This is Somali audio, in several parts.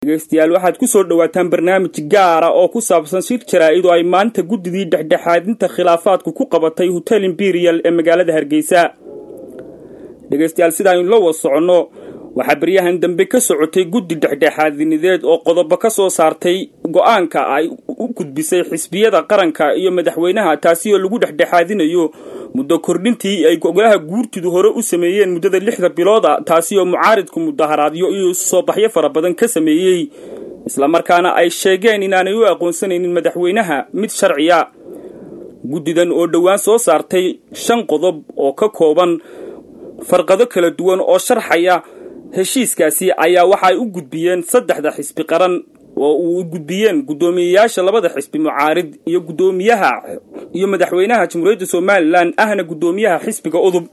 dhegeystayaal waxaad ku soo dhowaataan barnaamij gaara oo ku saabsan shir jaraa-id oo ay maanta guddidii dhexdhexaadinta khilaafaadku ku qabatay hotel imperial ee magaalada hargeysa dhegeystayaal sidaaynu la wad soconno waxaa baryahan dambe ka socotay guddi dhexdhexaadinideed oo qodobo ka soo saartay go-aanka ay u gudbisay xisbiyada qaranka iyo madaxweynaha taasi oo lagu dhexdhexaadinayo muddo kordhintii ay golaha guurtidu hore u sameeyeen muddada lixda bilooda taasi oo mucaaridku mudaharaadyo iyo soo baxyo fara badan ka sameeyey islamarkaana ay sheegeen inaanay u aqoonsanaynin madaxweynaha mid sharciya guddidan oo dhowaan soo saartay shan qodob oo ka kooban farqado kala duwan oo sharxaya heshiiskaasi ayaa waxa ay u gudbiyeen saddexda xisbi qaran oo uu gudbiyeen guddoomiyeyaasha labada xisbi mucaarid iyo guddoomiyaha iyo madaxweynaha jamhuuriyadda somalilan ahna guddoomiyaha xisbiga udub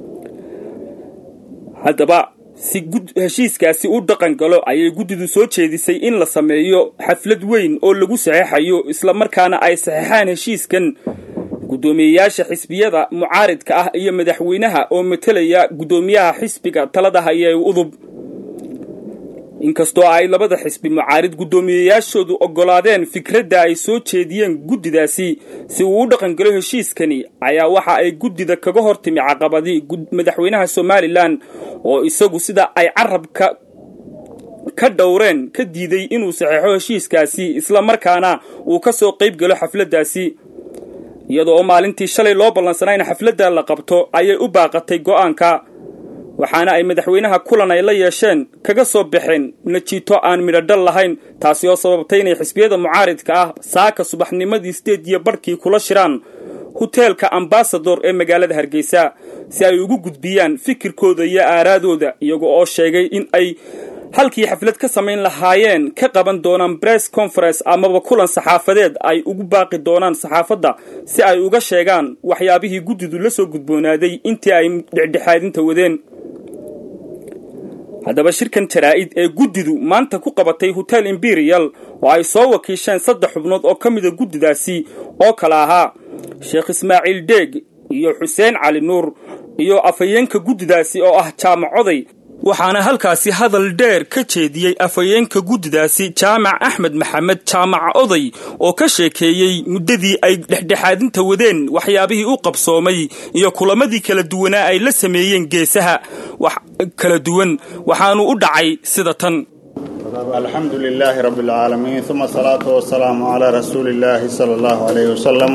haddaba si heshiiskaasi u dhaqan galo ayay guddidu soo jeedisay in la sameeyo xaflad weyn oo lagu saxeexayo islamarkaana ay saxeexaan heshiiskan guddoomiyeyaasha xisbiyada mucaaridka ah iyo madaxweynaha oo matelaya guddoomiyaha xisbiga talada haya ee udub inkastoo ay labada xisbi mucaarid guddoomiyeyaashoodu oggolaadeen fikradda ay soo jeediyeen guddidaasi si uu u dhaqangalo heshiiskani ayaa waxa ay guddida kaga hor timi caqabadii madaxweynaha somalilan oo isagu sida ay carabka ka dhowreen ka diiday inuu saxeexo heshiiskaasi islamarkaana uu ka soo qayb galo xafladdaasi iyadoo oo maalintii shalay loo ballansanaa in xafladda la qabto ayay u baaqatay go'aanka waxaana ay madaxweynaha kulan ay la yeesheen kaga soo baxeen najiito aan midhodhal lahayn taasi oo sababtay inay xisbiyada mucaaridka ah saaka subaxnimadii sideed iyo barhkii kula shiraan hoteelka ambasador ee magaalada hargeysa si ay ugu gudbiyaan fikirkooda iyo aaraadooda iyaga oo sheegay in ay halkii xaflad ka samayn lahaayeen ka qaban doonaan bress conference amaba kulan saxaafadeed ay ugu baaqi doonaan saxaafadda si ay uga sheegaan waxyaabihii guddidu la soo gudboonaaday intii ay dhexdhexaadinta wadeen haddaba shirkan jaraa-id ee guddidu maanta ku qabatay hotel imperial oo ay soo wakiisheen saddex xubnood oo ka mida guddidaasi oo kale ahaa sheekh ismaaciil deeg iyo xuseen cali nuur iyo afhayeenka guddidaasi oo ah jaamacoday waxaana halkaasi hadal dheer ka jeediyey afhayeenka guddidaasi jaamac axmed maxamed jaamac oday oo ka sheekeeyey muddadii ay dhexdhexaadinta wadeen waxyaabihii u qabsoomay iyo kulamadii kala duwanaa ay la sameeyeen geesaha kala duwan waxaanu u dhacay sida tan alxamdu lilaahi rabi اlcaalamiin uma asalaatu wasalaamu calaa rasuuli illaahi sala allahu alayh wasalam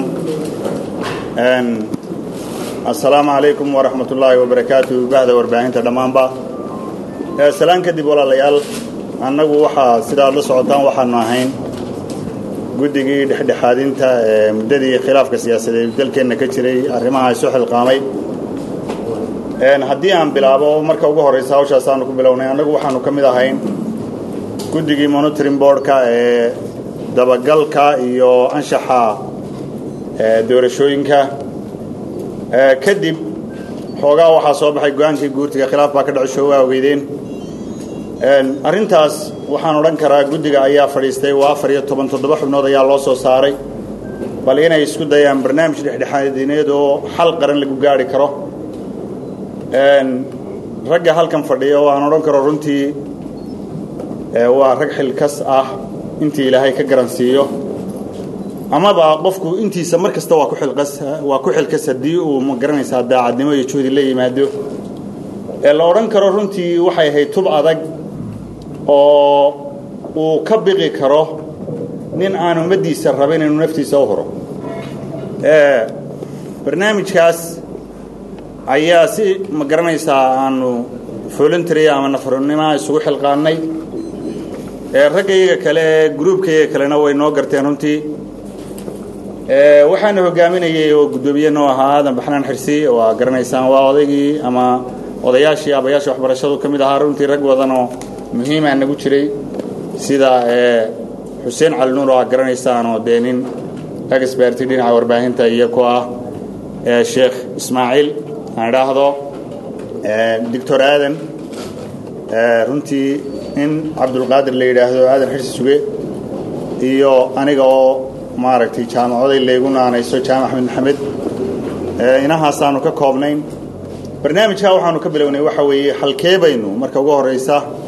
assalaamu calaykum waraxmat ullaahi wabarakaatu bahda warbaahinta dhammaanba salaan kadib walaalayaal annagu waxaa sidaad la socotaan waxaanu ahayn guddigii dhexdhexaadinta ee muddadii khilaafka siyaasadeed dalkeenna ka jiray arrimaha isu xilqaamay haddii aan bilaabo marka ugu horraysa hawshaasaanu ku bilownay annagu waxaanu ka mid ahayn guddigii monitoring boardka ee dabagalka iyo anshaxa doorashooyinka kadib xoogaa waxaa soo baxay go-aankii guurtiga khilaaf baa ka dhacisho waa ogeydeen arrintaas waxaan odhan karaa guddiga ayaa fadhiistay waa afar iyo toban toddoba xubnood ayaa loo soo saaray bal inay isku dayaan barnaamij dhexdhexaadineed oo xal qaran lagu gaari karo ragga halkan fadhiya oo aan odhan karo runtii waa rag xilkas ah intii ilaahay ka garansiiyo amaba qofku intiisa mar kasta waa ku xilqas waa ku xilkas haddii uu ma garanaysaa daacadnimo iyo juhdi la yimaado ee la odhan karo runtii waxay ahayd tub adag oo uu ka biqi karo nin aan ummaddiisa rabin inuu naftiisa u huro barnaamijkaas ayaa si ma garanaysaa aanu voluntary ama nafarnimoa isugu xilqaannay ragga iyaga kale ee gruubka iyaga kalena way noo garteen runtii waxaana hogaaminayay oo guddoomiye noo ahaa aadan baxnaan xirsi waa garanaysaan waa odaygii ama odayaashii abayaasha waxbarashadu ka mid ahaa runtii rag badanoo muhiimaa nagu jiray sida xuseen cali nuur oo aad garanaysaanoo dee nin exberti dhinaca warbaahinta iyo ku ah sheekh ismaaciil aan idhaahdo doctor aadan runtii in cabdulqaadir la yidhaahdo aadan xirsi suge iyo aniga oo maaragtay jaamacoday laygu naanayso jaamac axmed maxamed inahaasaanu ka koobnayn barnaamijkaa waxaanu ka bilownay waxa weeye halkee baynu marka ugu horraysa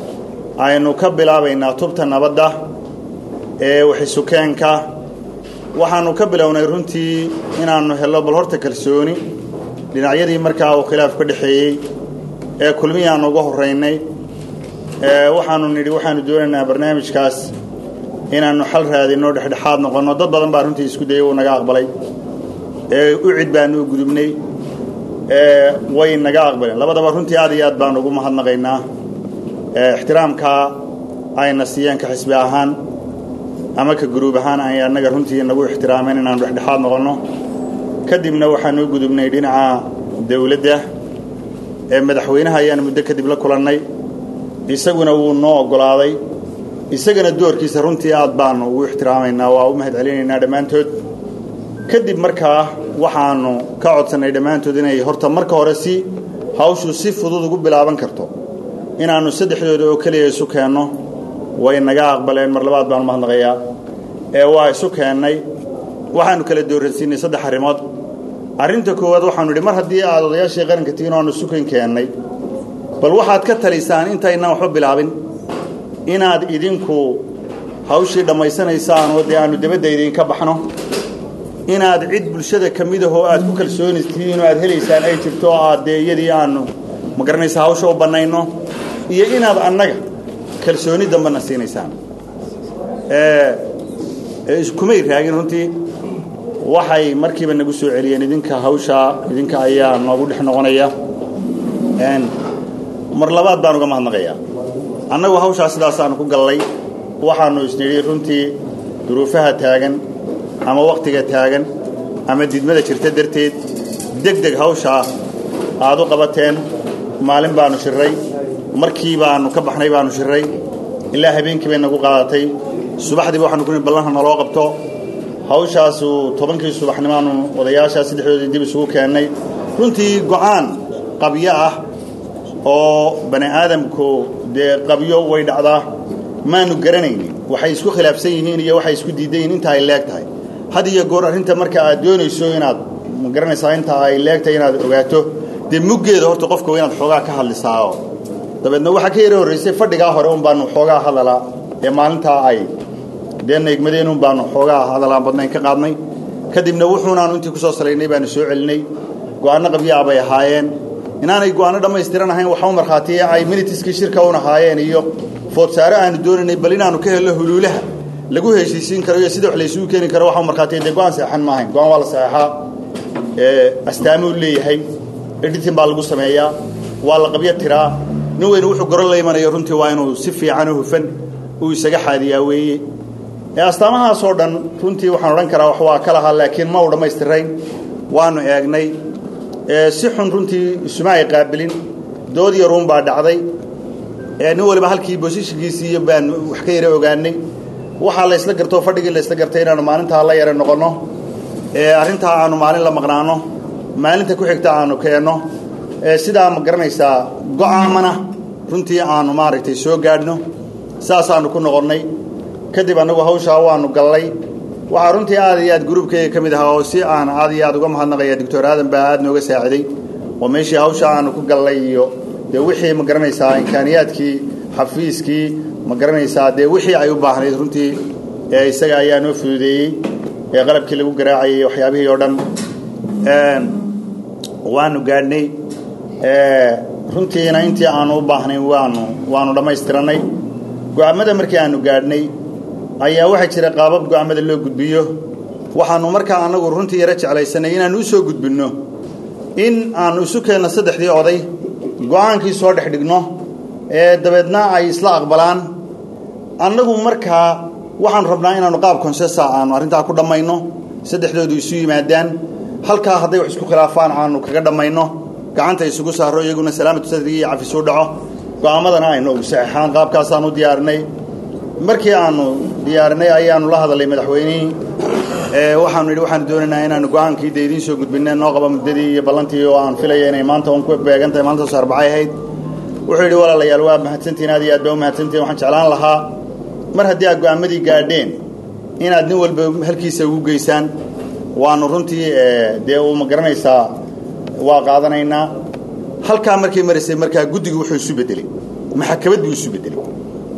aynu ka bilaabaynaa tubta nabadda ee waxisukeenka waxaannu ka bilownay runtii inaannu hello bal horta kalsooni dhinacyadii markaa uu khilaaf ka dhexeeyey ee kulmihii aannu uga horraynay waxaannu nidhi waxaannu doonaynaa barnaamijkaas inaannu xal raadinno dhexdhexaad noqonno dad badan baa runtii isku dayay uu naga aqbalay u cid baannu u gudubnay way naga aqbaleen labadaba runtii aad iyo aad baanu ugu mahadnaqaynaa ixtiraamkaa ayna siiyeen ka xisbi ahaan ama ka guruub ahaan ay annaga runtii nagu ixtiraameen inaannu dhexdhexaad noqonno kadibna waxaanu u gudubnay dhinaca dawladda ee madaxweynaha ayaanu muddo kadib la kulannay isaguna wuu noo oggolaaday isagana doorkiisa runtii aad baanu ugu ixtiraamaynaa waa u mahad celinaynaa dhammaantood kadib markaa waxaannu ka codsannay dhammaantood inay horta marka hore si hawshu si fudud ugu bilaaban karto inaannu saddexdooda oo keliya isu keenno way naga aqbaleen mar labaad baanu mahadnaqayaa ee waa isu keennay waxaannu kala dooransiinay saddex arrimood arrinta koowaad waxaanu idhi mar haddii aad odayaashii qaranka tihiin o aanu sukan keennay bal waxaad ka talisaan intaynaan waxba bilaabin inaad idinku hawshii dhammaysanaysaan oo dee aannu dabadda idinka baxno inaad cid bulshada ka mid ahoo aad ku kalsoonistihiin oo aad helaysaan ay jirto oo aad dee iyadii aannu ma garanaysa hawsha u bannayno iyo inaad annaga kalsooni dambena siinaysaan kumay raagin runtii waxay markiiba nagu soo celiyeen idinka hawshaa idinka ayaa noogu dhex noqonaya mar labaad baan uga mahadnaqayaa annagu hawshaa sidaasaanu ku gallay waxaannu isnidhi runtii duruufaha taagan ama wakhtiga taagan ama didmada jirta darteed deg deg hawshaa aad u qabateen maalin baannu shirray markii baannu ka baxnay baannu shirray ilaa habeenkii bay nagu qaadatay subaxdiiba waxaanu ku nihi ballanha naloo qabto hawshaasu tobankii subaxnimaanu odayaashaa saddexdoodii dib isugu keennay runtii go'aan qabyo ah oo bani aadamku dee qabyo way dhacdaa maanu garanaynin waxay isku khilaafsan yihiin iyo waxay isku diidan yihiin inta ay leeg tahay had iyo goor arrinta marka aad doonayso inaad ma garanaysaa inta ay leeg tahay inaad ogaato dee muggeeda horta qofka waa inaad xoogaa ka hadlisaao dabeedna waxaa ka yara horraysay fadhigaa hore un baanu xoogaa hadalaa ee maalintaa ay dee naegmadeen un baanu xoogaa hadalaan badnayn ka qaadnay kadibna wuxuunaanu intii ku soo salaynay baanu soo celinay go'aanno qabyaa bay ahaayeen inaanay go'aanno dhammaystiran ahayn waxa u markhaatiye ay minitiskii shirka un ahaayeen iyo foodsaare aanu doonaynay bal inaannu ka helno huluulaha lagu heshiisiin karo iyo sida wax laysugu keeni karo waxa u markhaatiye dee go'aan saxan ma ahayn go'aan waa la saxeexaa astaamuu leeyahay editin baa lagu sameeyaa waa la qabyo tiraa nin weyne wuxuu goro la imanayo runtii waa inuu si fiican u hufan uu isaga xaadiyaa weeye astaamahaasoo dhan runtii waxaan odhan karaa wax waa ka lahaa laakiin ma u dhammaystirayn waannu eegnay si xun runtii isuma ay qaabilin dood yaruun baa dhacday nin waliba halkii boosishigiisii baanu wax ka yara ogaanay waxaa la ysla gartoo fadhigii la ysla gartay inaannu maalintaa la yara noqonno arrintaa aanu maalin la maqnaano maalinta ku xigta aanu keenno sidaa ma garanaysaa go'aamana runtii aanu maaragtay soo gaadhno saasaannu ku noqonnay kadib annagu hawshaa waannu gallay waxaa runtii aad iyo aad gruubkayga ka mid ahaa oo si aan aad iyo aad uga mahadnaqaya doctor aadan baa aad nooga saaciday oo meeshii hawshaa aanu ku gallay iyo dee wixii ma garanaysaa imkaaniyaadkii xafiiskii ma garanaysaa dee wixii ay u baahnayd runtii ee isaga ayaa noo fududeeyey ee qalabkii lagu garaacayay waxyaabihii oo dhan waanu gaadhnay runtiina intii aanu u baahnayn waanu waanu dhammaystirannay go'aammada markii aanu gaadhnay ayaa waxaa jira qaabab go'aammada loo gudbiyo waxaannu markaa annagu runtii yaro jeclaysanay inaannu u soo gudbinno in aannu isu keenno saddexdii oday go'aankii soo dhex dhigno ee dabeedna ay isla aqbalaan annagu markaa waxaannu rabnaa inaannu qaab konsesa aannu arrintaa ku dhammayno saddexdoodu isu yimaadaan halkaa hadday wax isku khilaafaan aannu kaga dhammayno gacanta isugu saaro iyaguna salaamatu sadrigi iyo cafisuu dhaco go'aammadana aynu ugu saxeexaan qaabkaasaanu diyaarinay markii aanu diyaarinay ayaanu la hadalay madaxweynihii waxaanu yidhi waxaanu doonaynaa inaanu go'aankii dee idiin soo gudbinay noo qaba muddadii iyo ballantii oo aan filaya inay maanta un ku beegan tahay maalintaas arbacay ahayd wuxuu yidhi walaalayaal waa mahadsantihin aad iyo aad baa u mahadsantihin waxaan jeclaan lahaa mar haddii aad go'aamadii gaadheen inaad nin walba halkiisa ugu geysaan waanu runtii dee uu ma garanaysaa waa qaadanaynaa halkaa markay maraysay markaa guddigu wuxuu isu beddeley maxakamad buu isu beddeley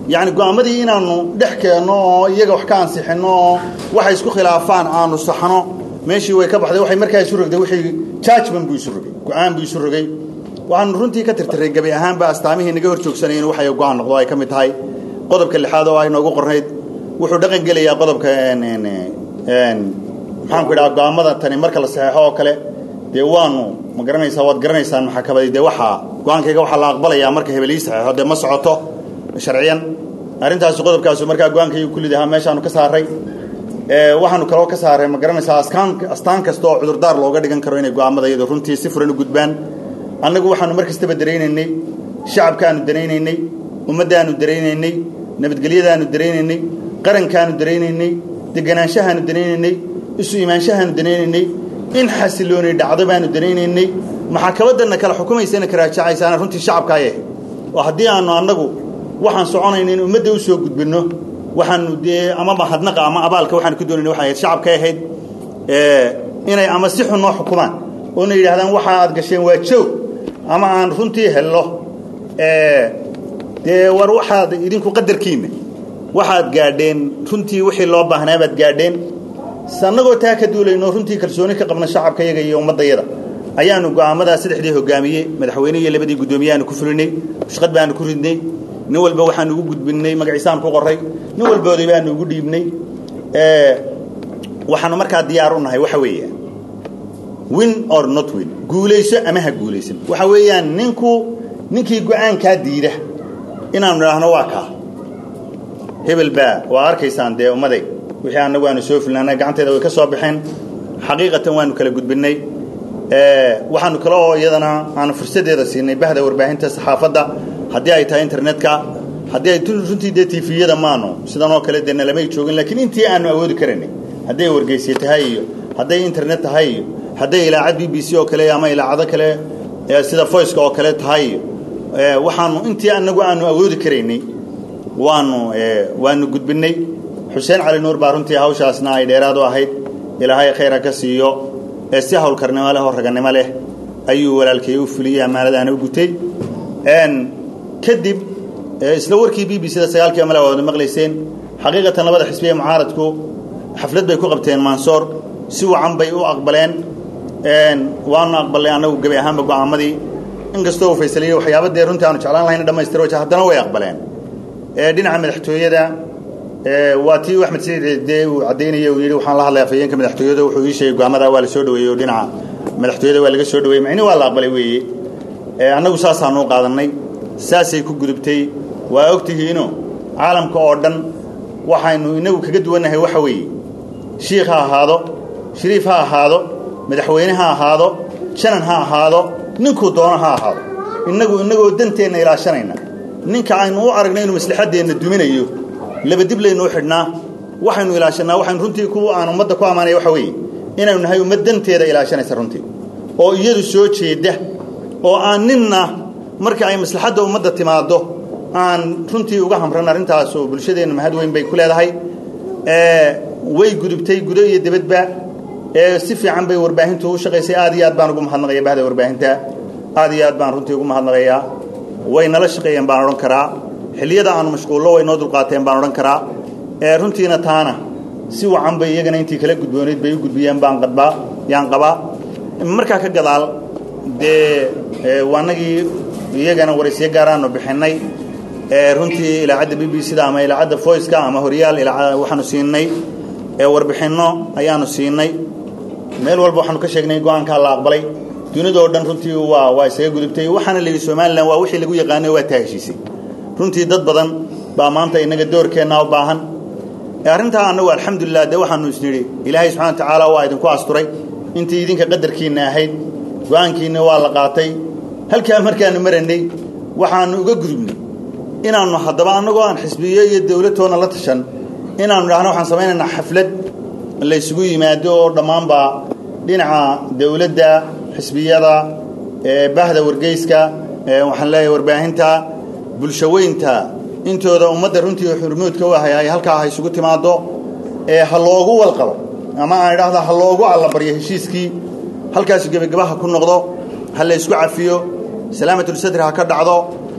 yacni go-aamadii inaanu dhex keenno oo iyaga wax ka ansixinno oo waxay isku khilaafaan aanu saxno meeshii way ka baxday waxay markaa isu rogday wixii judgment buu isu rogay go-aan buu isu rogay waxaanu runtii ka tirtiray gebi ahaanba astaamihii naga hor joogsanayeen waxay go-aan noqdo ay ka mid tahay qodobka lixaad oo ay noogu qornayd wuxuu dhaqan gelayaa qodobka maxaanku idhaha go-aamada tani marka la saxeexo oo kale dee waanu ma garanaysaa waad garanaysaan maxaakabadii dee waxaa go-aankayga waxaa la aqbalayaa marka hebelii saxeexo dee ma socoto sharciyan arrintaasi qodobkaasu markaa go-aankaygu kullid ahaa meeshaanu ka saaray waxaanu kaloo ka saaray ma garanaysaa askaan astaan kasta oo cudurdaar looga dhigan karo inay go-aamada iyadu runtii si furan u gudbaan annagu waxaanu mar kastaba daraynaynay shacabkaanu daraynaynay ummaddaanu daraynaynay nabadgelyadaanu daraynaynay qarankaanu daraynaynay deganaanshahaanu daraynaynay isu imaanshahaanu daraynaynay in xasilooni dhacdo baanu daraynaynay maxaakabadanna kala xukumaysana karaajacaysaana runtii shacabka ay ahayd oo haddii aanu annagu waxaan soconayna in ummadda u soo gudbinno waxaanu dee ama mahadnaqa ama abaalka waxaanu ku doonayna waxay ahayd shacabkay ahayd inay ama si xun noo xukumaan oona yidhahdaan waxa aad gasheen waa joog ama aan runtii hello dee war waxaad idinku qadarkiinna waxaad gaadheen runtii wixii loo baahnaa baad gaadheen annagoo taa ka duulayno runtii kalsooni ka qabna shacabka yaga iyo ummaddayada ayaanu go'aamadaa saddexdii hogaamiyey madaxweyne iyo labadii guddoomiyaanu ku fulinay shaqad baanu ku ridnay nin walba waxaanu ugu gudbinnay magaciisaan ku qoray nin walbooday baanu ugu dhiibnay waxaanu markaa diyaar u nahay waxa weeya win or not win guulayso ama ha guulaysan waxa weeyaan ninku ninkii go-aankaa diida inaanu idhaahno waa kaa hebel baa waa arkaysaan dee ummaday wixii annagu aanu soo fulnaana gacanteeda way ka soo baxeen xaqiiqatan waanu kala gudbinnay waxaanu kale oo iyadana aanu fursaddeeda siinay bahda warbaahinta saxaafadda haddii ay tahay internetka haddii ay runtii dee tifiyada maanu sidan oo kale dee nalamay joogin laakiin intii aanu awoodi karaynay hadday wargeysye tahay iyo hadday internet tahay iyo hadday ilaacad b b c oo kale ama ilaacado kale sida voiceka oo kale tahay iyo waxaanu intii annagu aanu awoodi karaynay waanu waanu gudbinnay xuseen cali nuur baa runtii hawshaasna ay dheeraad u ahayd ilaahay khayra ka siiyo ee si hawlkarnimo leh oo raganimo leh ayuu walaalkay u fuliyey ammaanadaana u gutay kadib isla warkii b b c da sagaalkii male waad maqlayseen xaqiiqatan labada xisbiye mucaaradku xaflad bay ku qabteen mansoor si wacan bay u aqbaleen waanu aqbalnay annagu gebi ahaanba go'aamadii inkastoo uu faysaliye waxyaaba dee runtii aanu jeclaan lahayna dhamaystiro wajh haddana way aqbaleen dhinaca madaxtooyada waa tii axmed saciid dee uu caddaynaya uu yidhi waxaan la hadlay afhayeenka madaxtooyada wuxuu ii sheegay go'aamada waa la soo dhaweeyey oo dhinaca madaxtooyada waa laga soo dhaweeyey macni waa la aqbalay weeye annagu saasaanu u qaadannay saasay ku gudubtay waa ogtihiino caalamka oo dhan waxaynu inagu kaga duwannahay waxa weeye shiikh ha ahaado shariif ha ahaado madaxweyne ha ahaado janan ha ahaado ninkuu doono ha ahaado innagu innagoo danteenna ilaashanayna ninka aynu u aragna inuu maslaxaddeenna duminayo labadib laynuu xidhnaa waxaynu ilaashannaa waxaynu runtii ku aan ummadda ku ammaanaya waxa weeye inaynu nahay ummad danteeda ilaashanaysa runtii oo iyadu soo jeedda oo aan ninna marka ay maslaxadda ummadda timaaddo aan runtii uga hamran arrintaas oo bulshadeenna mahad weyn bay ku leedahay way gudubtay gudo iyo debadba si fiican bay warbaahintu u shaqaysay aad iyo aad baan ugu mahadnaqaya bahda warbaahinta aad iyo aad baan runtii ugu mahadnaqayaa way nala shaqeeyeen baan odhan karaa xilliyada aanu mashquullo way noo dulqaateen baan odhan karaa runtiina taana si wacan bay iyagana intii kala gudboonayd bay u gudbiyeen baan qadbaa yaan qabaa markaa ka gadaal dee waanagii iyagana waraysyo gaaraanu bixinnay runtii ilaacadda b b c da ama ilaacadda voiceka ama horyaal waxaanu siinay warbixinno ayaanu siinay meel walba waxaanu ka sheegnay go-aankaa la aqbalay dunidoo dhan runtii waa waa isaga gudubtay waxaana la yidhi somalilan waa wixii lagu yaqaanay waa taa heshiisay runtii dad badan baa maanta innaga doorkeennaa u baahan arrintaa annagu alxamdulilah dee waxaanu isnidhi ilaahay subxana wa tacaala waa idinku asturay intii idinka qadarkiinna ahayd go-aankiinna waa la qaatay halkaa markaanu marannay waxaanu uga gudubnay inaannu haddaba annagoo aan xisbiyo iyo dawladtoona la tashan inaannu idhahno waxaan samaynaynaa xaflad la ysugu yimaado oo dhammaanba dhinaca dawladda xisbiyada bahda wargeyska waxaan leeyahay warbaahinta bulshaweynta intooda ummadda runtii xurmuudka u ahay ay halkaa ha isugu timaaddo ee ha loogu walqabo ama aan idhahda ha loogu allabaryo heshiiskii halkaasu gebagabaha ku noqdo ha la ysku cafiyo salaamatul sadri ha ka dhacdo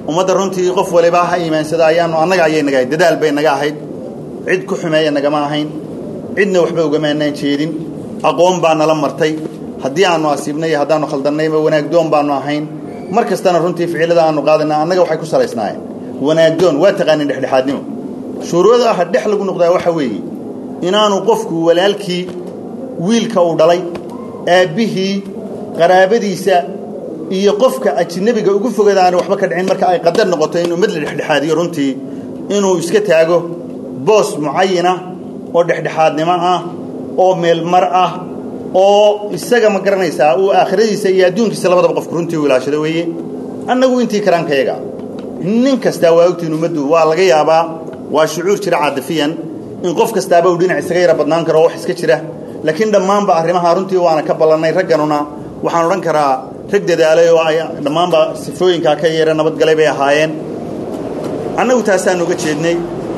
ummadda runtii qof waliba ha iimaansada ayaanu annaga ayay naga ahayd dadaal bay naga ahayd cid ku xumeeya nagama ahayn cidna waxba ugamaanaan jeedin aqoon baa nala martay haddii aanu asiibnay iyo haddaanu khaldannayba wanaagdoon baanu ahayn mar kastana runtii ficilada aanu qaadana annaga waxay ku salaysnaayeen wanaagdoon waa taqaanin dhexdhexaadnimo shuruurada ah dhex lagu noqdaa waxa weeye inaanu qofku walaalkii wiilka uu dhalay aabbihii qaraabadiisa iyo qofka ajnabiga ugu fogada aana waxba ka dhicin marka ay qadar noqoto inuu mid la dhexdhexaadiyo runtii inuu iska taago boos mucayana oo dhexdhexaadnimo ah oo meelmar ah oo isaga ma garanaysaa uu aakhiradiisa iyo adduunkiisa labadaba qofku runtii u ilaashado weeye annagu intii karaankayaga nin kastaa waa ogtiin ummaddu waa laga yaabaa waa shucuur jira caadifiyan in qof kastaaba uu dhinac isaga yara badnaan karo wax iska jira laakiin dhammaanba arrimaha runtii waana ka ballannay ragganuna waxaan odhan karaa rag dadaalay oo ay dhammaanba sifooyinkaa ka yeera nabadgalay bay ahaayeen annagu taasaan uga jeednay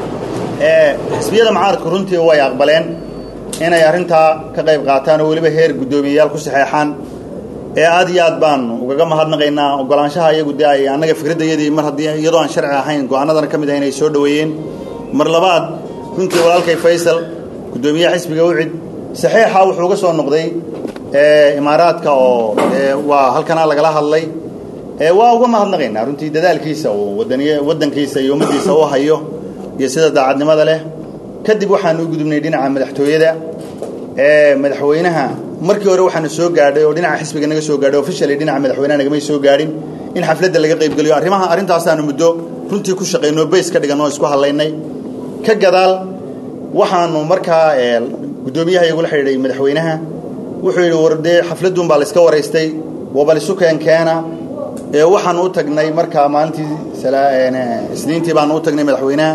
xisbiyada mucaaradku runtii way aqbaleen inay arrintaa ka qayb qaataan oo weliba heer guddoomiyeyaal ku saxeexaan ee aad iyo aad baanu ugaga mahadnaqaynaa ogolaanshaha iyagu dee ay annaga fikraddayadii mar haddii iyadoo aan sharci ahayn go-aanadana ka mid ahayn ay soo dhoweeyeen mar labaad runtii walaalkay faysal guddoomiyaha xisbiga ucid saxiixa wuxuu uga soo noqday imaaraadka oo waa halkanaa lagala hadlay waa uga mahadnaqaynaa runtii dadaalkiisa uu wadaniy waddankiisa iyo ummaddiisa u hayo iyo sida daacadnimada leh kadib waxaanu u gudubnay dhinaca madaxtooyada madaxweynaha markii hore waxaana soo gaadhay oo dhinaca xisbiga naga soo gaadhay officially dhinaca madaxweynaha nagamay soo gaadhin in xafladda laga qaybgeliyo arrimaha arrintaasaanu muddo runtii ku shaqayno bays ka dhigan oo isku hadlaynay ka gadaal waxaanu markaa guddoomiyaha igula xidhiidhay madaxweynaha wuxuu yidhi war dee xafladduun baa la iska waraystay wabal isu keenkeena ee waxaanu u tagnay markaa maalintii isniintii baanu u tagnay madaxweynaha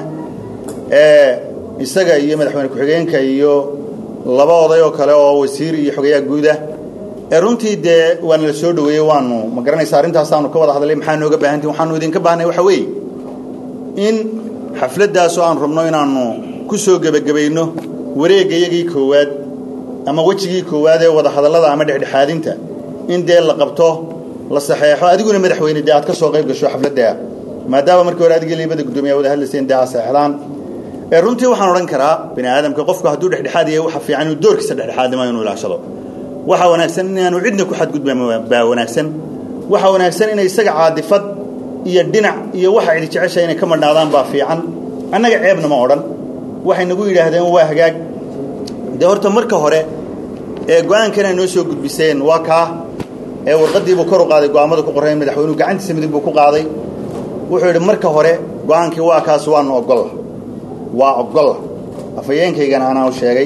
isaga iyo madaxweyne ku-xigeenka iyo laba oday oo kale oo wasiir iyo xogayaha guudah ee runtii dee waana la soo dhoweeyey waanu ma garanaysa arrintaasaanu ka wada hadlay maxaa nooga baahantii waxaanu idinka baahnay waxa weeye in xafladdaasoo aanu rabno inaannu ku soo gebagabayno wareegga iyagii koowaad ama wejigii koowaad ee wada hadallada ama dhexdhexaadinta in dee la qabto la saxeexo adiguna madaxweyne dee aad ka soo qayb gasho xafladda maadaama markii hore adigii liibada guddoomiya wada hadlayseen dee aad saxeexdaan runtii waxaan odhan karaa bini aadamka qofku hadduu dhexdhexaad yahay waxa fiican inuu doorkiisa dhexdhexaadnimo inuu ilaashado waxaa wanaagsan inaanu cidna ku xadgudban baa wanaagsan waxaa wanaagsan inay isaga caadifad iyo dhinac iyo waxa cidi jecesha inay ka madhnaadaan baa fiican annaga ceebna ma odhan waxay nagu yidhaahdeen waa hagaag dee horta marka hore ee go-aankan ay noo soo gudbiseen waa kaa ee warqaddiibuu kor u qaaday go'aamada ku qorrayn madaxweynuhu gacantiisa midig buu ku qaaday wuxuu yidhi marka hore go-aankii waa kaas waanu ogolla waa ogolla afhayeenkaygana anaa u sheegay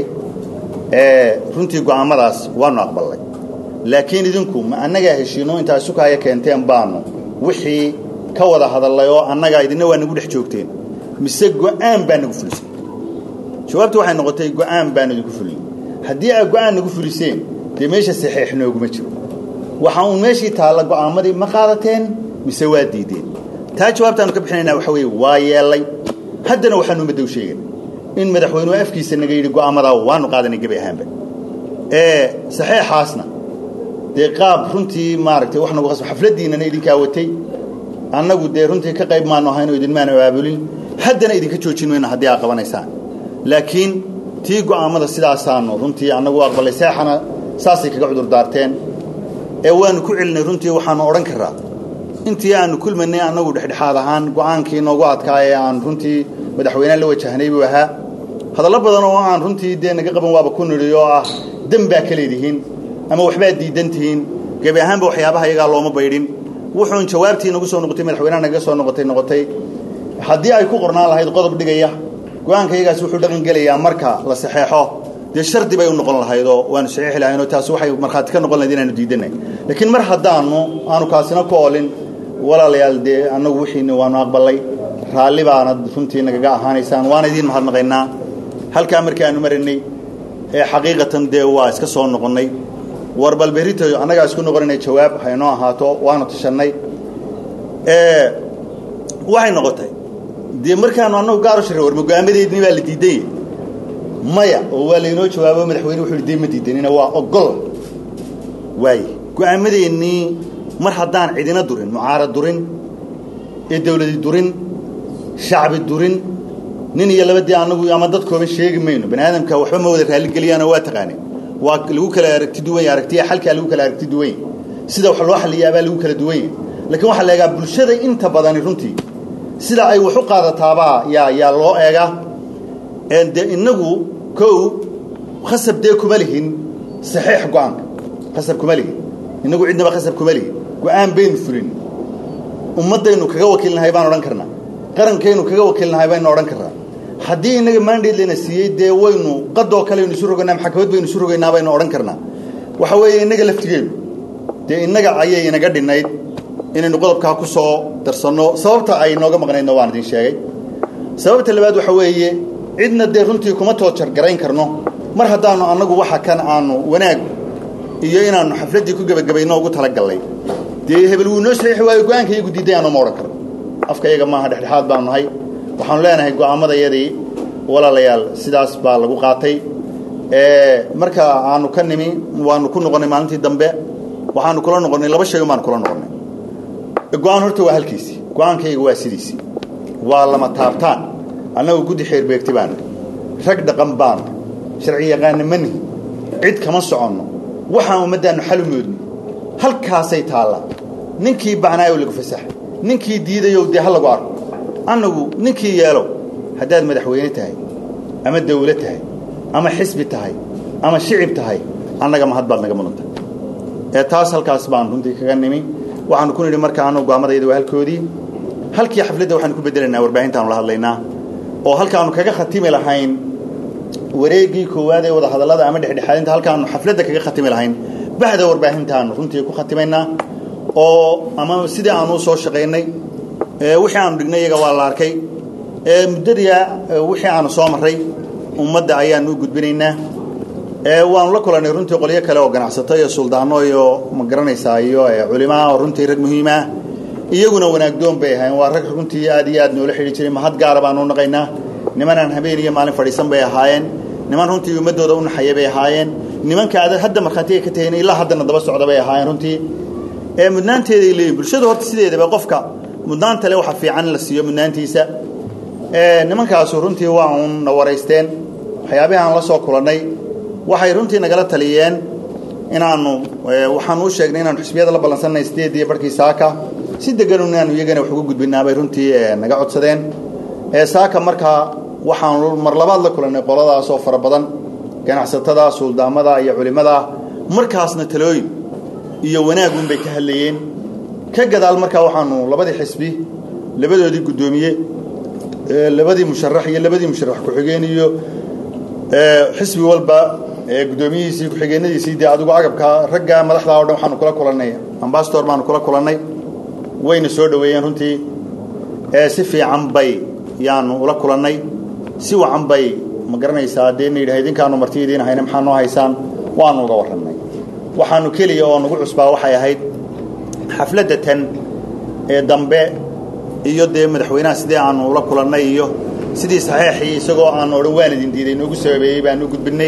runtii go'aammadaas waanu aqballay laakiin idinku ma annagaa heshiino intaa isukaaya keenteen baanu wixii ka wada hadallay oo annagaa idinna waa nagu dhex joogteen mise go'aan baa nagu fulisay jawaabtu waxay noqotay go'aan baan idinku fulin haddii aad go'aan nagu fuliseen dee meesha saxiix nooguma jiro waxa uun meeshii taalla go'aammadii ma qaadateen mise waa diideen taa jawaabtaanu ka bixinaynaa waxa weeye waa yeellay haddana waxaanu ummadda u sheegay in madaxweynuhu afkiisa naga yidhi go'aamadaa waanu qaadanay gebi ahaanba ee saxeexaasna dee qaab runtii maaragtay wax nagu qasbo xafladdiinnana idinkaa watay annagu dee runtii ka qayb maanu ahayn oo idinmaanu abaabulin haddana idinka joojin mayno haddii aad qabanaysaan laakiin tii go'aammada sidaasaanu runtii annagu aqballay seexana saasay kaga cudur daarteen ee waanu ku celinay runtii waxaanu odhan karaa intii aanu kulmanay annagu dhexdhexaad ahaan go'aankii noogu adkaa ee aan runtii madaxweyneha la wajahnay buu ahaa hadallo badan oo aan runtii dee naga qaban waaba ku nidhi oo ah dem baa ka leedihiin ama waxbaad diidan tihiin gebi ahaanba waxyaabaha iyagaa looma baydhin wuxuun jawaabtii nagu soo noqotay madaxweynaha nagaga soo noqotay noqotay haddii ay ku qornaan lahayd qodob dhigaya go-aanka iyagaas wuxuu dhaqan gelayaa marka la saxeexo dee shardi bay u noqon lahayd oo waanu saxiixi lahayn oo taasi waxay markhaati ka noqon lahayd inaanu diidanay laakiin mar haddaanu aanu kaasina ku oolin walaalayaal dee annagu wixiina waanu aqballay raalli baanad runtii nagaga ahaanaysaan waana idiin mahadnaqaynaa halkaa markii aanu maraynay ee xaqiiqatan dee waa iska soo noqonnay war bal berrito annagaa isku noqonaynay jawaab haynoo ahaato waanu tashannay waxay noqotay dee markaanu annagu gaar u shirray war mago'aamadeedni baa la diidanya maya oo waa laynoo jawaabo madaxweyne wuxuu dee ma diidanina waa ogol waaye go'aamadeennii mar haddaan cidina durin mucaarad durin ee dawladi durin shacbi durin nin iyo labadii anagu ama dad kooban sheegi mayno bani aadamka waxba ma wada raalligeliyaano waa taqaaneen waa lagu kala aragti duwan yahay aragtiya xalkaa lagu kala aragti duwan yahay sida wax loo xaliyaabaa lagu kala duwan yahay laakiin waxaa la eegaa bulshada inta badani runtii sida ay wax u qaadataabaa yaa yaa loo eegaa de inagu kow khasab dee kuma lihin saxiix go-aanka khasab kuma lihin inagu cidnaba khasab kuma lihin go-aan baynu fulin ummaddaynu kaga wakiilnahay baan odhan karnaa qarankaynu kaga wakiilnahay baynu odhan karnaa haddii inaga mandate layna siiyey dee waynu qadoo kaleaynu isu rogaynaa maxkamad baynu isu rogaynaa baynu odhan karnaa waxa weeye innaga laftigeenu dee innaga ayay inaga dhinnayd inaynu qodobkaa ku soo darsanno sababta ay nooga maqnaydna waan idin sheegay sababta labaad waxa weeye cidna dee runtii kuma toojar garayn karno mar haddaanu annagu waxa kan aanu wanaag iyo inaannu xafladdii ku gebagabayno ugu talagallay dee hebel wuu noo saxiixi waayo go-aanka iyagu diiday aanu ma odhan karno afka iyaga maaha dhexdhexaad baanu nahay waxaanu leenahay go'aamadayadii walaalayaal sidaas baa lagu qaatay marka aanu ka nimi waanu ku noqonnay maalintii dambe waxaanu kula noqonnay laba shay baanu kula noqonnay go-aan horta waa halkiisii go-aankayga waa sidiisii waa lama taabtaan annagu guddi xeerbeegti baana rag dhaqan baana sharci yaqaana ma nihi cid kama soconno waxaan ummaddaannu xalu moodni halkaasay taallaa ninkii bacnaayow lagu fasaxay ninkii diidayow dee ha lagu arko annagu ninkii yeelow haddaad madaxweyne tahay ama dawlo tahay ama xisbi tahay ama shicib tahay annaga mahad baad naga mudanta ee taas halkaas baan runtii kaga nimi waxaanu ku nidhi marka annagu go'aamadayda waa halkoodii halkii xafladda waxaanu ku beddelaynaa warbaahintaanu la hadlaynaa oo halkaanu kaga khatimi lahayn wareeggii koowaad ee wada hadallada ama dhexdhexaadinta halkaanu xafladda kaga khatimi lahayn bahda warbaahintaanu runtii ku khatimaynaa oo ama sidii aanu u soo shaqaynay wixii aanu dhignay iyaga waa la arkay muddadiia wixii aanu soo marray ummadda ayaanu u gudbinaynaa waanu la kulannay runtii qolyo kale oo ganacsato iyo suldaano iyo ma garanaysaa iyo culimaa oo runtii rag muhiimah iyaguna wanaagdoon bay ahaayeen waa rag runtii aad iyo aad noola xidhi jiray mahad gaara baanu u naqaynaa nimanaan habeen iyo maalin fadhiisan bay ahaayeen niman runtii ummaddooda u naxaya bay ahaayeen nimanka aad hadda markhaatiga ka tahayn ilaa haddana daba socda bay ahaayeen runtii ee mudnaanteeday leeyihin bulshadu horta sideedaba qofka mudnaanta le waxa fiican in la siiyo mudnaantiisa nimankaasu runtii waa uun na waraysteen waxyaabihii aan la soo kulannay waxay runtii nagala taliyeen inaanu waxaanu u sheegnay inaanu xisbiyada la ballansanay sideed iyo barhkii saaka si degan inaanu iyagana wax uga gudbinaabay runtii naga codsadeen saaka markaa waxaanu mar labaad la kulannay qoladaas oo fara badan ganacsatada suldaamada iyo culimmada markaasna talooyin iyo wanaagun bay ka hadlayeen ka gadaal markaa waxaanu labadii xisbi labadoodii guddoomiye labadii musharax iyo labadii musharax ku-xigeen iyo xisbi walba guddoomiyihiisii ku-xigeenadiisii dee adigu agabka ragga madaxdaa o dhan waxaanu kula kulannay ambasador baanu kula kulannay wayna soo dhoweeyeen runtii si fiican bay yaanu ula kulannay si wacan bay ma garanaysaa dee na yidhaha idinkaanu marti idiin hayna maxaa noo haysaan waanu uga warrannay waxaanu keliya oo nagu cusbaa waxay ahayd xafladda tan ee dambe iyo dee madaxweynaha sidii aanu ula kulannay iyo sidii saxiixii isagoo aanu odhan waan idin diiday noogu sababeeyey baanu gudbinay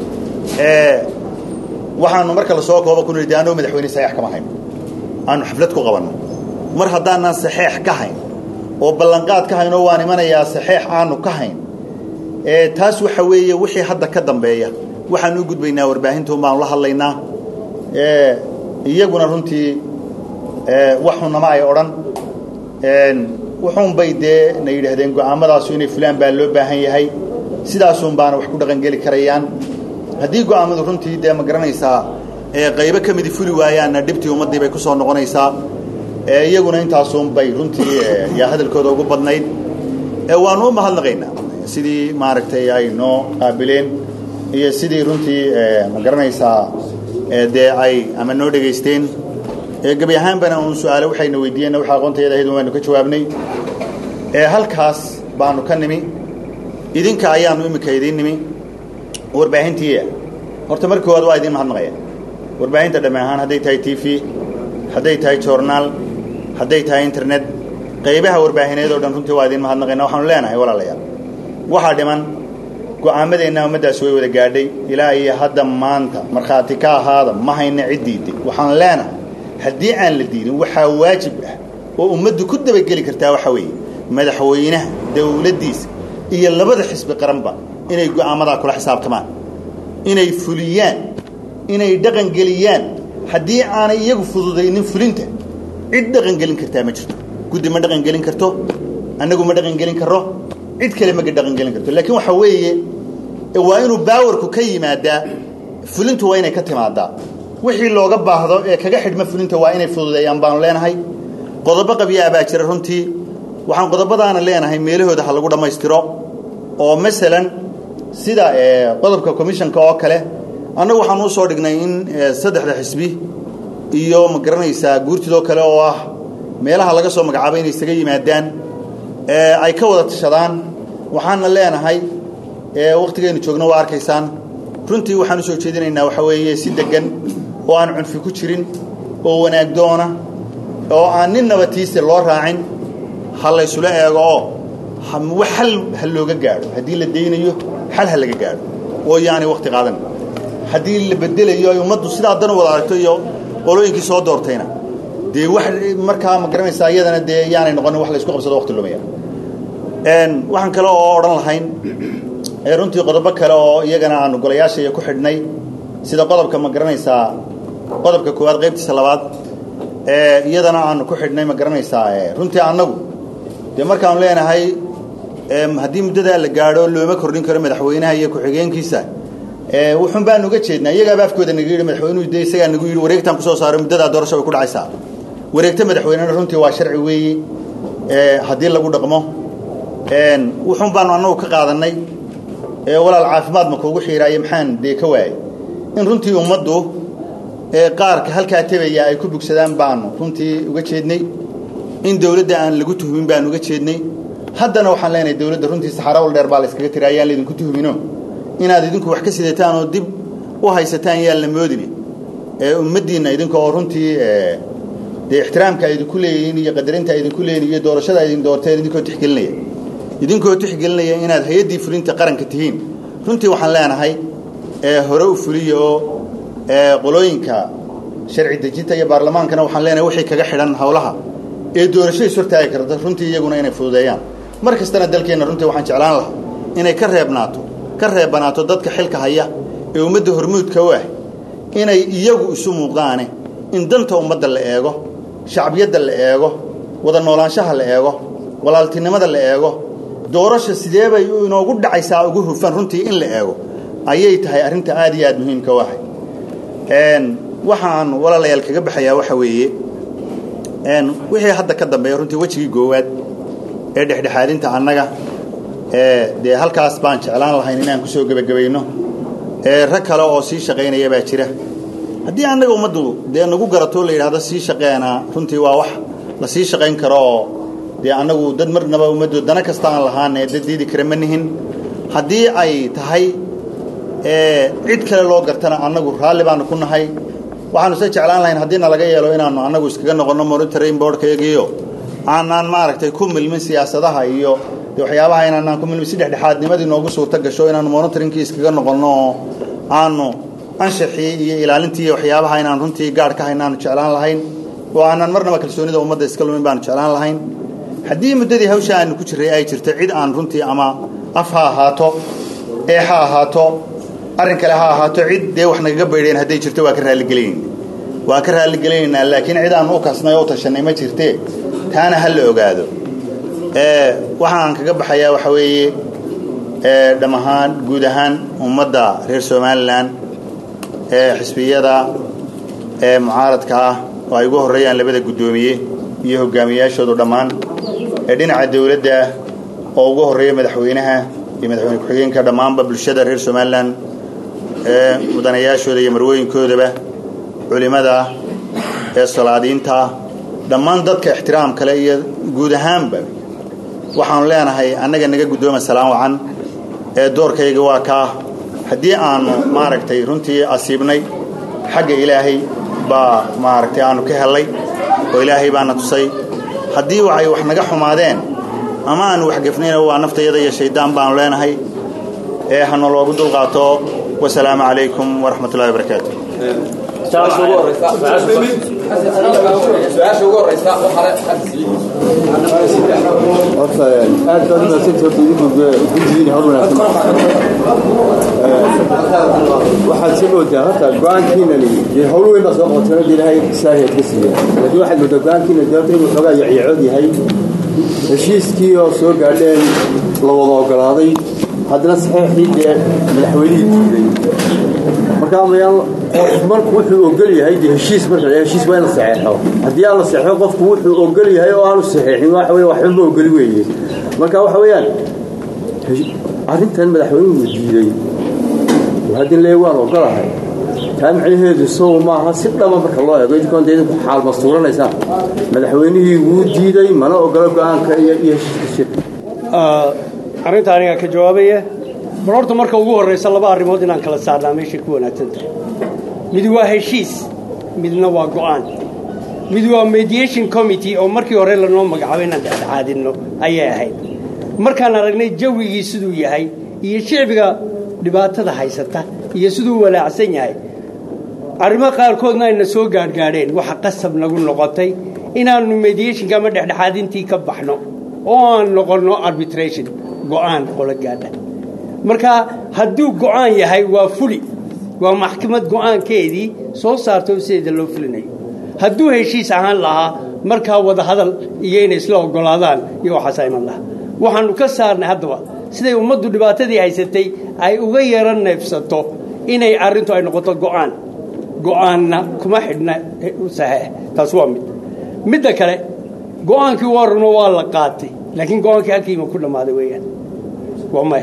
waxaanu marka lasoo kooba ku nidhi de anoo madaxweyne saxiix kama hayn aanu xaflad ku qabanno mar haddaanaan saxiix ka hayn oo ballanqaad ka hayn oo waan imanayaa saxiix aanu ka hayn taas waxa weeye wixii hadda ka dambeeya waxaanu u gudbaynaa warbaahintuun baanu la hadlaynaa iyaguna runtii waxunama ay odhan wuxuun bay dee na yidhaahdeen go'aamadaasu inay fulaan baa loo baahan yahay sidaasun baana wax ku dhaqangeli karayaan haddii go'aamadu runtii dee ma garanaysaa qaybo ka midi fuli waayaanna dhibtii ummaddii bay ku soo noqonaysaa iyaguna intaasun bay runtii yaa hadalkooda ugu badnayd waanu u mahadnaqaynaa sidii maaragtay ay noo qaabileen iyo sidii runtii ma garanaysaa dee ay ama noo dhegaysteen gebi ahaanbana uun su-aale waxayna weydiiyeenna waxa aqoontayada ahayd waanu ka jawaabnay halkaas baanu ka nimi idinka ayaanu iminka idiin nimi warbaahintii horta marka koowaad waa idiin mahadnaqaya warbaahinta dhamme ahaan hadday tahay t v hadday tahay journaal hadday tahay internet qaybaha warbaahineed oo dhan runtii waa idiin mahadnaqayna waxaanu leenahay walaalayaal waxaa dhiman go'aamadeenna ummaddaasi way wada gaadhay ilaa iyo hadda maanta markhaati ka ahaada ma hayna cid diiday waxaan leenahay haddii aan la diidin waxaa waajib ah oo ummaddu ku dabageli kartaa waxaa weeye madaxweynaha dawladdiisa iyo labada xisbi qaranba inay go'aamadaa kula xisaabtamaan inay fuliyaan inay dhaqangeliyaan haddii aanay iyagu fududaynin fulinta cid dhaqangelin kartaa ma jirto guddi ma dhaqangelin karto annagu ma dhaqangelin karro cid kale ma dhaqangelin karto laakiin waxaa weeye waa inuu baawarku ka yimaadaa fulintu waa inay ka timaadaa wixii looga baahdo ee kaga xidhma fulinta waa inay fududeeyaan baanu leenahay qodobo qabyaa baa jira runtii waxaan qodobadaana leenahay meelahooda ha lagu dhammaystiro oo masalan sida qodobka commissionka oo kale annagu waxaan u soo dhignay in saddexda xisbi iyo ma garanaysaa guurtidoo kale oo ah meelaha laga soo magacaabay inay isaga yimaadaan ay ka wada tashadaan waxaana leenahay wakhtigaynu joogno waa arkaysaan runtii waxaan u soo jeedinaynaa waxaa weeye si deggan oo aan cunfi ku jirin oo wanaag doona oo aan nin nabatiise loo raacin ha laysula eego oo xal ha looga gaadho haddii la daynayo xal ha laga gaadho oo yaanay wakhti qaadan haddii la bedelayo ay ummaddu sidaa dan u wada aragto iyo qolooyinkii soo doortayna dee wax markaa ma garanaysaa iyadana dee yaanay noqonin wax laysku qabsado waqti lumaya waxaan kale oo odhan lahayn runtii qodobo kale oo iyagana aanu golayaashaiyo ku xidhnay sida qodobka ma garanaysaa qodobka koowaad qaybtiisa labaad iyadana aanu ku xidhnay ma garanaysaa runtii annagu dee markaanu leenahay haddii muddadaa la gaadho looma kordhin karo madaxweynaha iyo ku-xigeenkiisa wuxun baanu uga jeednaa iyagaaba afkooda naga yidhi madaxweynuhu de isagaa nagu yidhi wareegtaan kusoo saaray muddadaa doorasho way ku dhacaysaa wareegto madaxweynena runtii waa sharci weeye haddii lagu dhaqmo wuxun baanu annagu ka qaadannay walaal caafimaad ma kuugu xiiraaye maxaan dee ka waayey in runtii ummaddu qaarka halkaa tebaya ay ku bugsadaan baanu runtii uga jeednay in dawladda aan lagu tuhmin baanu uga jeednay haddana waxaan leenahay dawladda runtii saxarawal dheer baa la yskaga tiri ayaan laydinku tuhmino inaad idinku wax ka sidataan oo dib u haysataan yaan la moodini ummaddiinna idinka oo runtii dee ixtiraamka ay idinku leeyihiin iyo qadarinta ay idinku leeyihin iyo doorashada ay idin doorteen idinkoo tixgelinaya idinkoo tixgelinaya inaad hay-addii fulinta qaranka tihiin runtii waxaan leenahay hore u fuliya oo qolooyinka sharci dejinta iyo baarlamaankana waxaan leenahay wixii kaga xidhan howlaha ee doorasho is hortaagi karta runtii iyaguna inay fududeeyaan mar kastana dalkeenna runtii waxaan jeclaan lahaa inay ka reebnaato ka reebanaato dadka xilka haya ee ummadda hormuudka u ah inay iyagu isu muuqdaane in danta ummadda la eego shacbiyadda la eego wada noolaanshaha la eego walaaltinimada la eego doorasha sidee bay inoogu dhacaysaa ugu hufan runtii in la eego ayay tahay arrinta aad iyo aad muhiimka u ahay waxaan walaalayaal kaga baxayaa waxa weeye wixii hadda ka dambeeya runtii wejigii goowaad ee dhexdhexaadinta annaga dee halkaas baan jeclaan lahayn inaan kusoo gebagabayno rag kale oo sii shaqaynaya baa jira haddii annaga ummaddu dee nagu garato la yidhaahdo sii shaqeena runtii waa wax la sii shaqayn karo oo dee annagu dad marnaba ummaddu dana kasta aan lahaane dad diidi kara ma nihin haddii ay tahay cid kale loo gartana annagu raalli baanu ku nahay waxaanu se jeclaan lahayn haddii nalaga yeelo inaanu annagu iskaga noqonno monitoring boardkayagiiyo aanaan maaragtay ku milmin siyaasadaha iyo de waxyaabaha inaanaan ku milmin si dhexdhexaadnimadii noogu suurto gasho inaanu monitoringkii iskaga noqonno oo aanu anshaxii iyo ilaalintii iyo waxyaabaha inaan runtii gaadh ka haynaanu jeclaan lahayn oo aanaan marnaba kalsoonida ummadda iska lumin baanu jeclaan lahayn haddii muddadii hawsha aanu ku jirray ay jirto cid aan runtii ama af ha ahaato ee ha ahaato arrin kale ha ahaato cid dee wax nagaga baydheen hadday jirto waa ka raalligelinayna waa ka raalligelinaynaa laakiin cid aanu u kasnay oo u tashannay ma jirtee taana ha la ogaado waxaan kaga baxayaa waxa weeye dham ahaan guud ahaan ummadda reer somalilan ee xisbiyada ee mucaaradka ah oo ay ugu horreeyaan labada guddoomiye iyo hogaamiyayaashoodu dhammaan ee dhinaca dawladda oo ugu horreeya madaxweynaha iyo madaxweyne ku-xigeenka dhammaanba bulshada reer somalilan ee mudanayaashooda iyo marwooyinkoodaba culimmada ee salaadiinta dhammaan dadka ixtiraam kale iyo guud ahaanba waxaanu leenahay annaga naga guddooma salaan wacan ee doorkayga waa kaa haddii aanu maaragtay runtii asiibnay xagga ilaahay baa maaragtay aanu ka hellay oo ilaahay baana tusay haddii waxay wax naga xumaadeen ama aanu waxgefnayna waa naftayada iyo shayddaan baanu leenahay ee hana loogu dulqaato wasalaamu calaykum waraxmat ullahi wabarakaatu su-aasha ugu horeysa waxale horta aad baad umahadsanta horta idinku guddigiina hor wanaagsan waxaad soo moodaa horta go-aankiinani dee hawl weyn baa soo qoteen hadda ilaahay saahiyaad ka siiya laakiin waxaad moodaa go-aankiina dee horta inuu xoogaa yacyacood yahay heshiiskii oo soo gaadheen la wada ogolaaday haddana saxiixii dee madaxweynihii diiday markaa mayaan marku wuxuu ogol yahay dee heshiis marka heshiis waa in la saxeexo haddii aan la saxeexo qofku wuxuu ogol yahay oo aanu saxeexin waxa weeye waxba ma ogoli weeye marka waxa weeyaan arrintan madaxweynuhu diiday haddii lee waan ogolahay taa macnaheedu sow maaha si dhaba marka loo eego idinkoon dee idinku xaal mastuuranaysaan madaxweynihii wuu diiday mana ogola go-aanka iyo iyo heshiiska shirka arrinta aniga ka jawaabaya bal horta marka ugu horraysa laba arrimood inaan kala saarnaa meeshay ku wanaagsan tahay mid waa heshiis midna waa go'aan mid waa mediation committee oo markii hore lanoo magacaabo inaan dhexdhexaadinno ayay ahayd markaan aragnay jawigii siduu yahay iyo shicbiga dhibaatada haysata iyo siduu walaacsan yahay arrimo qaarkoodna ayna soo gaadhgaadheen waxa qasab nagu noqotay inaannu mediationka ama dhexdhexaadintii ka baxno oo aan noqonno arbitration go'aan qolo gaadha marka hadduu go'aan yahay waa fuli waa maxkamad go'aankeedii soo saarto sideeda loo fulinayo hadduu heshiis ahaan lahaa markaa wada hadal iyo inay isla oggolaadaan iyo waxaasaa iman lahaa waxaannu ka saarnay haddaba siday ummaddu dhibaatadii haysatay ay uga yaro neefsato inay arrintu ay noqoto go'aan go'aanna kuma xidhna saxeex taas waa mid midda kale go'aankii waa runo waa la qaatay laakiin go-aankii halkiima ku dhammaaday weeyaan waa maya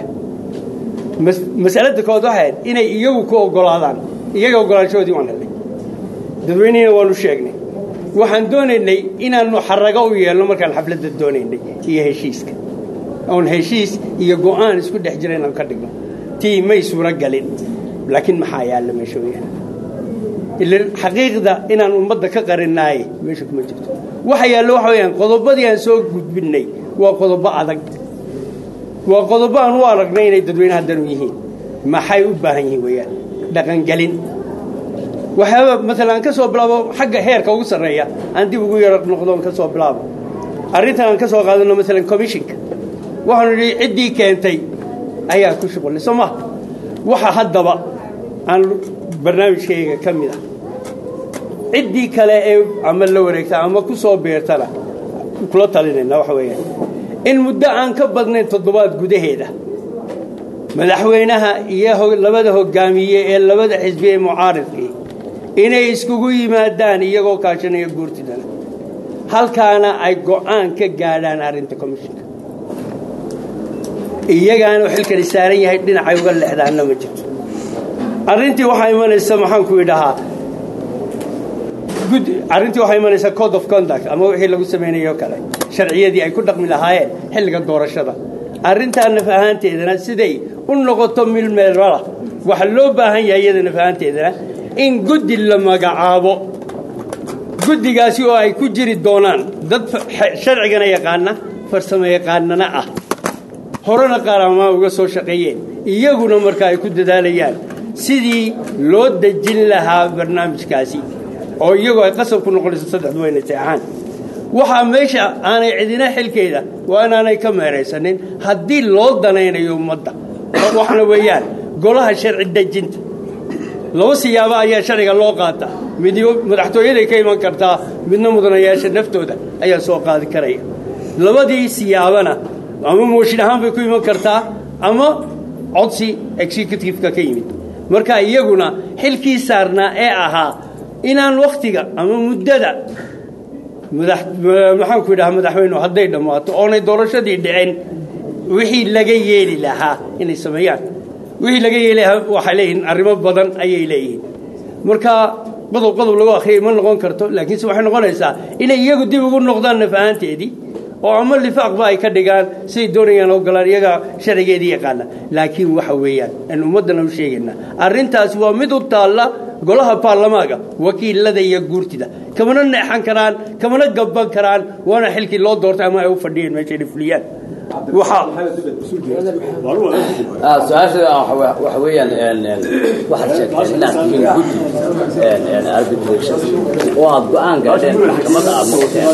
masalada kood waxayd inay iyagu ku oggolaadaan iyaga oggolaanshahoodii waan helnay dadweynihina waanu sheegnay waxaan doonaynay inaannu xarago u yeelno markaan xafladda doonaynay iyo heshiiska oon heshiis iyo go'aan isku dhex jira inaan ka dhigno tii may suuro galin laakiin maxaa yaalla meesha weeyaan ila xaqiiqda inaan ummadda ka qarinaaye meesha kuma jirto waxa yaallo waxa weeyaan qodobadii aan soo gudbinnay waa qodobo adag waa qodobo aan u aragnay inay dadweynaha danu yihiin maxay u baahan yihiin weeyaan dhaqangelin waxyaaba maalan aan ka soo bilaabo xagga heerka ugu sarreeya aan dib ugu yaro noqdoon ka soo bilaabo arrintan aan ka soo qaadanno maalan commissionka waxaanu nidhi ciddii keentay ayaa ku shuqulay soo maha waxa haddaba aan barnaamijkayga ka mid ah ciddii kale ee ama la wareegta ama ku soo beertana kula talinayna waxa weeyaan in muddo aan ka badnayn toddobaad gudaheeda madaxweynaha iyo labada hogaamiye ee labada xisbi ee mucaaridkii inay iskugu yimaadaan iyagoo kaashanaya guurtidana halkaana ay go'aan ka gaadhaan arrinta commishinka iyagaana xilkani saaran yahay dhinacay uga leexdaanna ma jirto arrintii waxaa imanaysa maxaanku idhahaa arrintii waxaa imanaysa code of conduct ama wixii lagu samaynayo kale sharciyadii ay ku dhaqmi lahaayeen xilliga doorashada arrintaa naf ahaanteedana siday u noqoto milmeelmala waxaa loo baahan yahay iyada naf ahaanteedana in guddi la magacaabo guddigaasi oo ay ku jiri doonaan dad sharcigana yaqaana farsamo yaqaanana ah horena qaaramaa uga soo shaqeeyeen iyaguna marka ay ku dadaalayaan sidii loo dejin lahaa barnaamijkaasi oo iyagoo ay qasab ku noqonayso saddexdu wayna seexaan waxaa meesha aanay cidina xilkeeda waa inaanay ka meeraysanin haddii loo danaynayo ummadda waxna weeyaan golaha sharci dejinta laba siyaabo ayaa sharciga loo qaataa mid madaxtooyaday ka iman kartaa midna mudanayaasha naftooda ayaa soo qaadi karaya labadii siyaabana ama mooshin ahaan bay ku iman kartaa ama codsi executiveka ka yimid marka iyaguna xilkii saarnaa ee ahaa inaan wakhtiga ama muddada maxaanku idhaha madaxweynuhu hadday dhammaato oonay doorashadii dhicin wixii laga yeeli lahaa inay sameeyaan wixii laga yeeli lahaa waxay leeyihiin arrimo badan ayay leeyihiin marka qodob qodob lagu akhriyay ma noqon karto laakiinse waxay noqonaysaa inay iyagu dib ugu noqdaan naf ahaanteedii oo ama lifaaqba ay ka dhigaan siday doonayaan ogolaan iyaga sharcigeedii yaqaana laakiin waxa weeyaan aan ummaddana u sheegaynaa arrintaasi waa mid u taalla golaha baarlamaanka wakiilada iyo guurtida kamana neexan karaan kamana gabban karaan waana xilkii loo doortay ama ay u fadhiyeen meesha inay fuliyaan su-aasha waxa weeyaan waxaad sheegtay inaad tihiin guddi arbitration oo aad go-aan gaadheen maxkamadda aad noqoteen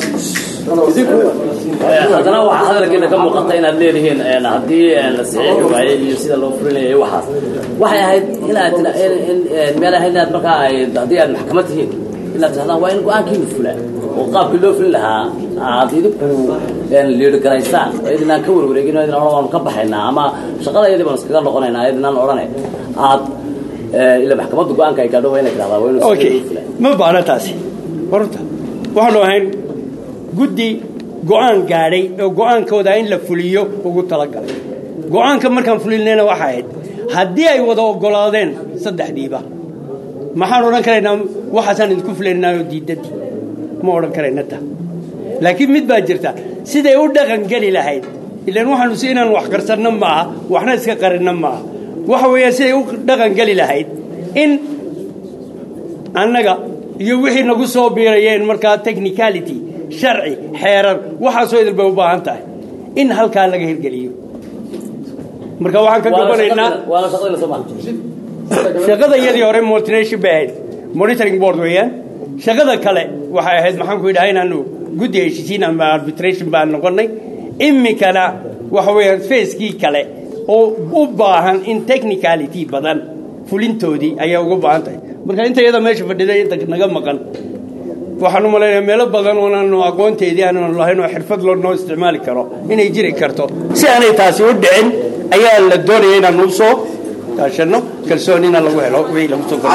haddana waxaa hadalkeena ka muuqata inaad leedihiin haddii la saxiixi waayey iyo sida loo fulinayay waxaas waxay ahayd inaad meel ahayd inaad markaa ay haddii aad maxkamad tihiin inaad tihahdaan waa in go-aankiinu fulaa oo qaabkii loo fulin lahaa aad idinku liidhi garaysaan oo idinaan ka warwareegin oo idin odhan waanu ka baxaynaa ama shaqada iyadii baanu iskaga noqonaynaa idinaan odhanay aad ila maxkamadda go-aanka ay gaadho waa inay tidhahdaa waa inuu okay ma baana taasi horta waxaanu ahayn guddi go-aan gaadhay oo go-aankooda in la fuliyo ugu talagalay go-aanka markaan fulinayna waxa ahayd haddii ay wada oggolaadeen saddexdiiba maxaan odhan karaynaa waxaasaan idinku fulaynaa oo diidadii ma odhan karayna ta laakiin mid baa jirta siday u dhaqan geli lahayd ilaan waxaanu si inaan wax qarsanno maaha waxna iska qarinno maaha waxa weeyaan siday u dhaqan geli lahayd in annaga iyo wixii nagu soo biirayeen markaa technicality sharci xeerar waxaasoo idil bay u baahan tahay in halkaa laga hirgeliyo marka waxaan ka gabanaynaa waana shaqadayna soo maha shaqada iyadii hore multination bay ahayd monitoring board weeyaan shaqada kale waxay ahayd maxaan ku idhaha inaanu guddi heshiisiin ama arbitration baan noqonnay imikana waxa weeyaan facekii kale oo u baahan in technicality badan fulintoodii ayaa uga baahan tahay marka inta iyada meesha fadhiday inta naga maqan waxaan u malaynayaa meelo badan oonaanu aqoonteedii aanaanu lahayn oo xirfad loo noo isticmaali karo inay jiri karto si aanay taasi u dhicin ayaa la doonaya inaanu usoo kaashanno kalsoonina lagu helo wixii lagu soo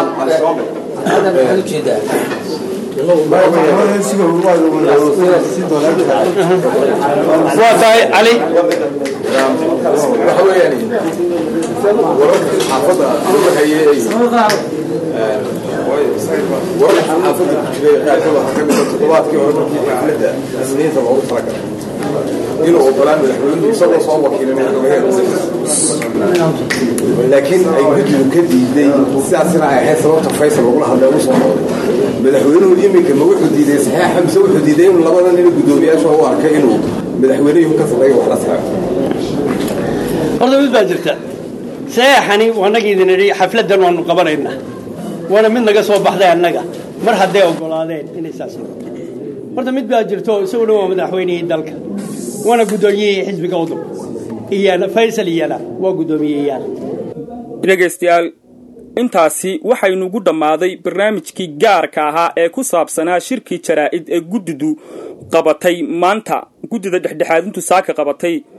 waa tahay cali waxa weeyaan wararkii xaafadda u waxeeyey wararka xaafadda ku jiray qaarkood waxaa ka mid ah toddobaadkii hore markii xafladda isniinta loogu talagalay inuu ogolaan madaxweynuhu isagoo soo wakiilay madaxweynaha laakiin ay guddigu ka diiday sidaasina ay ahayd sababta faysal lagula hadlay ugu soo noqday madaxweynuhu iminka ma wuxuu diiday saxeexa mise wuxuu diiday inuu labada nin guddoomiyaasha u arkay inuu madaxweynihii ka sameeyo wax la saxeexo horta mid baa jirta saxeexani waannaga idin idhi xafladdan waanu qabanaynaa waana mid naga soo baxday annaga mar hadday oggolaadeen inay saas noqoto horta mid baa jirto isaguna waa madaxweynihii dalka waana guddoomiyihii xisbiga udub iyana faysal iyana waa guddoomiyeyaal dhegaystayaal intaasi waxaynugu dhammaaday barnaamijkii gaarka ahaa ee ku saabsanaa shirkii jaraa'id ee guddidu qabatay maanta guddida dhexdhexaadintu saaka qabatay